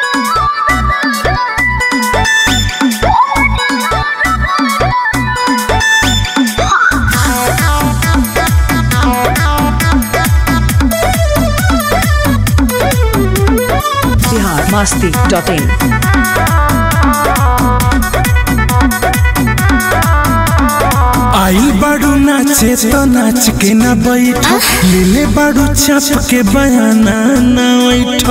Bihar Masti dot इन आइल बाड़ू नाचे तो नाच के ना बैठ लेले बाड़ू चाप के बयाना ना बैठ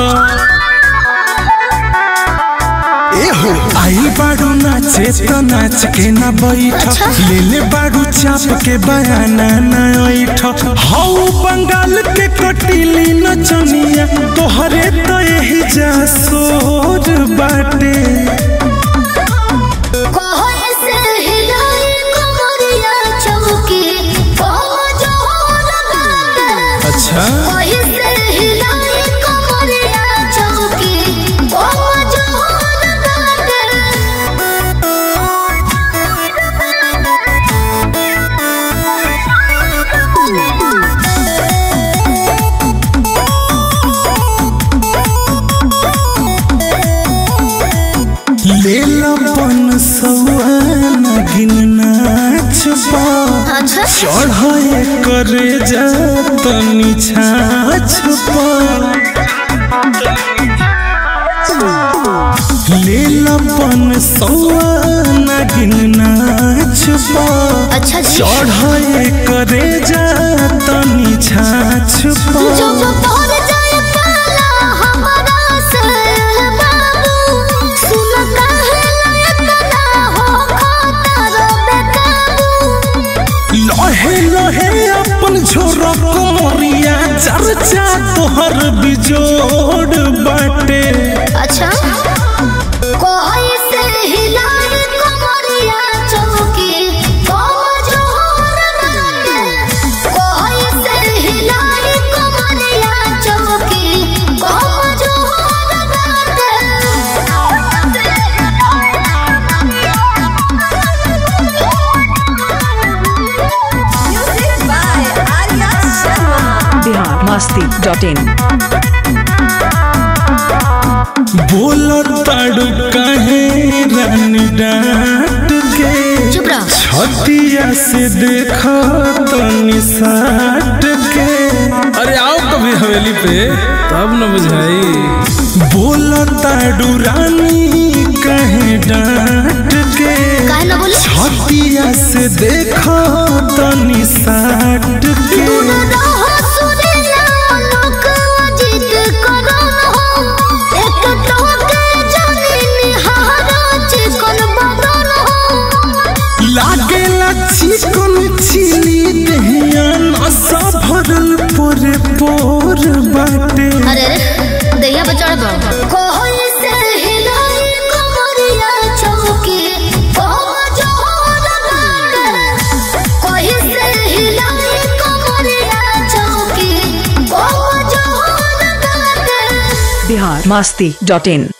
एहो आइल बाड़ू नाचे तो नाच के ना बैठ लेले बाड़ू चाप के बयाना ना बैठ हाउ बंगाल के कटीली नचनिया तोहरे तो यही जा सोर बाटे अच्छा लेलपन सौन गिन नाच बा चढ़े करे जा तनी छाछ लेलपन सौन गिन नाच बा अच्छा जी चढ़े करे जा तनी छाछ जो जो तोर जाए पाला हमारा से बाबू सुन काहे इतना हो खतर बेकाबू लहे लहे अपन झोरक मोरिया चर्चा तोहर बिजोड़ बाटे अच्छा कोई से हिलाए कमरिया चौकी कमजोर बाटे कोई से हिलाए कमरिया चौकी कमजोर Music by Arya Sharma. Bihar Masti dot in बोलो ताड़ू कहे रानी डांट के चुप रहो छतिया से देखो तनी साट के अरे आओ कभी हवेली पे तब न बुझाई बोलो ताड़ू रानी कहे डांट के काहे ना बोले छतिया से देखो तनी साट के रहो सुनेला लोक अजित करन हो एक टोके जानी निहारा चिकन बदन हो लागेला चिकन चिली दहिया नशा भरल पोरे पोर बाटे अरे अरे दैया पे चढ़ कोई से हिलाई कमरिया चौकी कमजोर बाटे कोई से हिलाई कमरिया चौकी कमजोर बाटे बिहार मस्ती डॉट इन